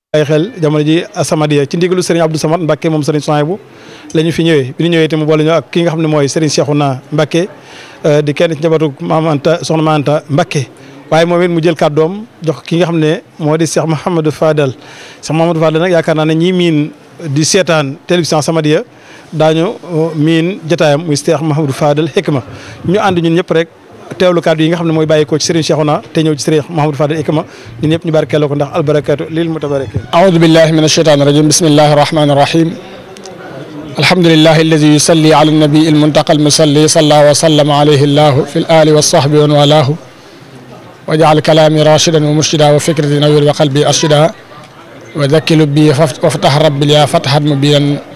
ay xel jamono ji Asamadia ci ndigalu Serigne Abdou Samad Mbacke moom Serigne Souhaïbou la ñu fi ñëwee bi ñu ñëwee itam boole ñu ak ki nga xam ne mooy Serigne Cheikhouna Mbacke di kenn ci njabootu Maam Anta soxna Maam Anta Mbacke waaye moom it mu jël kàddoom jox ki nga xam ne moo di Cheikh Mouhamadou Fadal Cheikh Mouhamadou Fadal nag yaakaar naa ne ñii miin di seetaan télévision Asamadia daañu miin jotaayam muy Cheikh Mouhamadou Fadal Hikma ñu ànd ñun ñëpp rek teewlu kàddu yi nga xam ne mooy bàyyi ko ci Serigne Cheikhouna te ñëw ci Serigne Mouhamadou Fadal Hikma ñun ñëpp ñu barkeeloo ko ndax albarakatu lil mutabarakin أعوذ بالله من الشيطان الرجيم بسم الله الرحمن الرحيم الحمد لله الذي يصلي على النبي المنتقى المصلي صلى وسلم عليه الله في الآل والصحب ومن والاه وجعل كلامي راشدا ومرشدا وفكرتي نوير وقلبي أرشدا وذكي لبي وافتح ربي لي فتحا مبينا